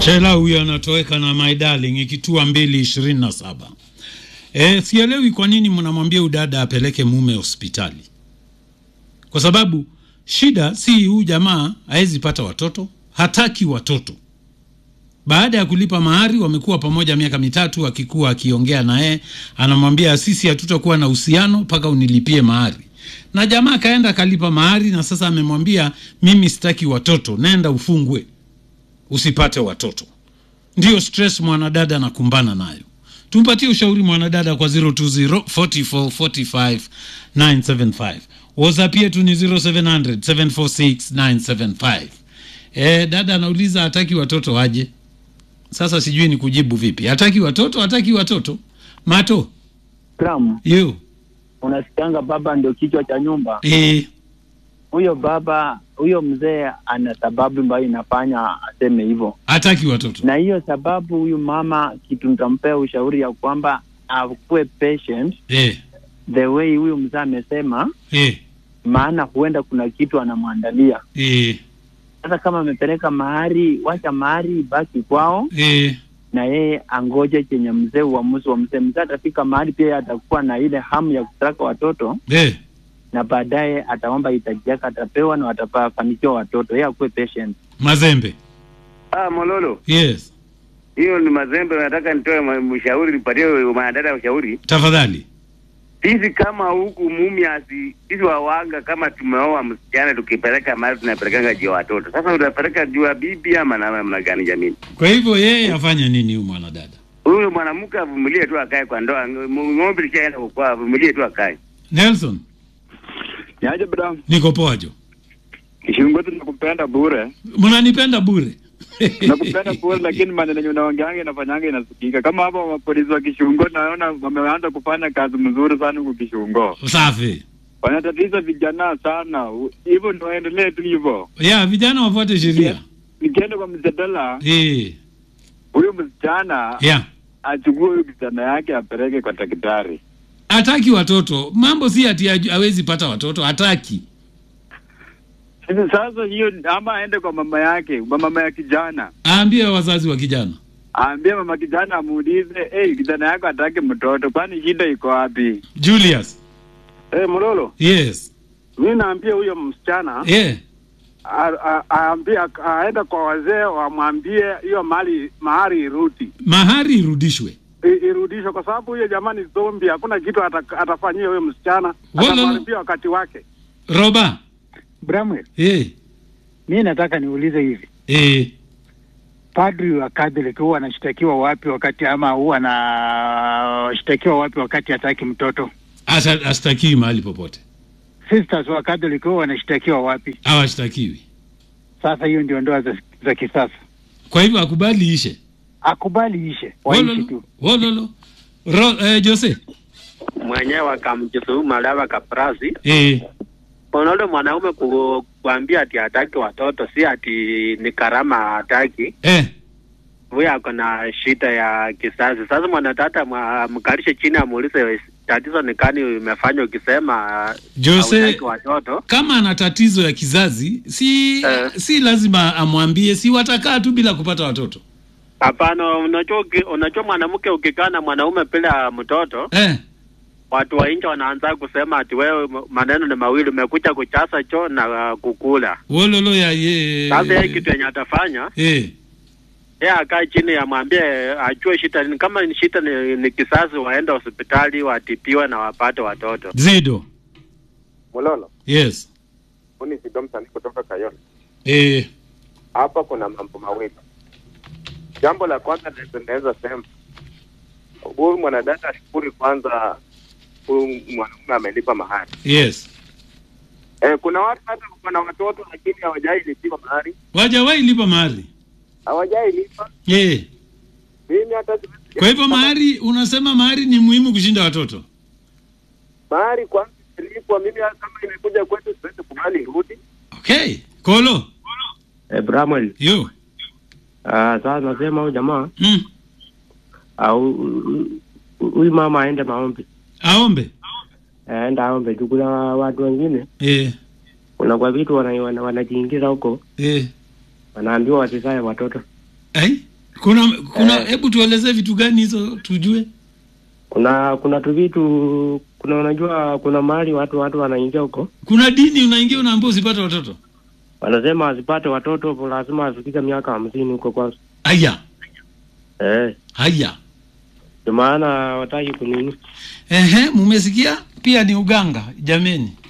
Shela huyo anatoweka na my darling ikitua mbili ishirini na saba. E, sielewi kwa nini mnamwambia udada apeleke mume hospitali, kwa sababu shida si huyu jamaa hawezi pata watoto, hataki watoto. Baada ya kulipa mahari, wamekuwa pamoja miaka mitatu, akikuwa akiongea naye anamwambia sisi hatutakuwa na uhusiano mpaka unilipie mahari, na jamaa akaenda akalipa mahari, na sasa amemwambia mimi sitaki watoto, nenda ufungwe usipate watoto. Ndiyo stress mwanadada anakumbana nayo. Tumpatie ushauri mwanadada kwa 020 44 45 975. WhatsApp yetu ni 0700 746 975. Eh, dada anauliza hataki watoto waje. Sasa sijui ni kujibu vipi. Hataki watoto, hataki watoto. Mato, Kram, you. unasikanga baba ndio kichwa cha nyumba. Eh, Huyo baba, huyo mzee ana sababu ambayo inafanya aseme hivyo, hataki watoto. na hiyo sababu, huyu mama, kitu nitampea ushauri ya kwamba akuwe patient Eh, the way huyu mzee amesema, eh, maana huenda kuna kitu anamwandalia. eh, Sasa kama amepeleka mahari, wacha mahari ibaki kwao, eh. na yeye angoje chenye mzee, uamuzi wa mzee. Mzee atafika mahali pia atakuwa na ile hamu ya kutaka watoto Eh, na baadaye ataomba hitaji yake atapewa na watafanikiwa watoto. Yeye akuwe patient. Mazembe. Ah, Mololo, Yes. hiyo ni mazembe. Nataka nitoe ma- mshauri, nipatie mwanadada ushauri. Tafadhali. Sisi kama huku Mumias, sisi wawanga, kama tumeoa msichana tukipeleka mahali tunapelekanga juu ya watoto. Sasa utapeleka juu ya bibi ama na- namna gani? Jamini, Kwa hivyo yeye afanye nini huyu mwanadada? huyo mwanamke avumilie tu, akae kwa ndoa. Ng- Ng'ombe lishaenda kukua, avumilie tu, akae. Nelson, Niaje bra, niko poa jo. Kishungo tunakupenda bure, Mnanipenda bure. nakupenda bure, lakini maneno yenye unaongeanga inafanyanga inasikika. Kama hapa mapolisi wa Kishungo naona wameanza kufanya kazi mzuri sana huku Kishungo, Safi. wanatatiza vijana sana. U- Hivyo ndio waendelee tu hivyo. Ya vijana wafuate sheria. Nikienda kwa mjadala, Eh, huyu msichana ya. achukue huyu kijana yake apeleke kwa daktari. Hataki watoto. Mambo si ati haju- hawezi pata watoto, hataki. Sasa sasa hiyo, ama aende kwa mama yake, kwa mama ya kijana Aambie wazazi wa kijana. aambie mama kijana amuulize, hey, kijana yako hataki mtoto, kwani shida iko wapi? Julius. Eh, Mololo, Yes. mi naambia huyo msichana Eh, a- a- aambie aende kwa wazee wamwambie hiyo mali mahari irudi mahari irudishwe. I- irudishwe, kwa sababu huyo jamani zombi, hakuna kitu ata- atafanyia huyo msichana, Wala- atamharibia wakati wake. Roba. Bramwell, Eh, mi nataka niulize hivi, eh. padri wa Catholic huwa anashtakiwa wapi wakati ama huwa anashtakiwa wapi wakati hataki mtoto? Asa astakiwi mahali popote. Sisters wa Catholic huwa wanashtakiwa wapi? Hawashtakiwi. Sasa hiyo ndio ndoa za, za kisasa. Kwa hivyo akubali ishe. Akubali ishe, waishi Wololo. tu. Wololo. Ro, eh, Jose. mwenyewe akamjisuhu malawa kaprasi Eh, unaule mwanaume ku, kuambia ati hataki watoto si ati ni karama hataki eh. huyo ako na shida ya kizazi sasa mwanatata mwa- mkalishe chini amuulize tatizo ni kani imefanya ukisema Jose, hautaki watoto kama ana tatizo ya kizazi si Eh. si lazima amwambie, si watakaa tu bila kupata watoto hapana unajua uki- unajua mwanamke ukikaa na mwanaume bila mtoto eh. watu wa nje wanaanza kusema ati wewe m- maneno ni mawili umekuja kuchasa choo na uh, kukula Wololo ya ye. sasa yeye kitu yenye atafanya eh. yeye akae chini amwambie ajue shida ni kama ni shida ni, ni kizazi, waende hospitali watibiwe na wapate watoto. Zido. Mololo, Yes. huu ni Sido msanii kutoka Kayole. Eh. Hapa kuna mambo mawili. Jambo la kwanza naweza- naweza sema huyu mwanadada ashukuri kwanza, huyu mwanaume amelipa mahari. Yes. Eh, kuna watu hata wana watoto lakini hawajai lipiwa mahari, Wajawahi lipa mahari. hawajai lipa. Eh. Mimi hata siwezi- Kwa hivyo mahari, unasema mahari ni muhimu kushinda watoto. mahari kwanza ilipwa, mimi hata kama imekuja kwetu siwezi kubali irudi. Okay. Kolo. Eh, Bramwell, Yo. ah, sasa nasema huyu jamaa Mm. au huyu mama aende maombi, Aombe. aende aombe tu. Kuna watu wengine, Eh. kuna kwa vitu wana- wana- wanajiingiza huko, Eh. wanaambiwa wasizae watoto Ai? kuna kuna Eh. hebu tuelezee vitu gani hizo tujue kuna kuna tu vitu kuna unajua kuna mahali watu watu wanaingia huko kuna dini unaingia unaambia usipate watoto wanasema wasipate watoto lazima wafikike miaka hamsini huko kwanza haya eh haya ndio maana wataki kunini ehe mumesikia pia ni uganga jameni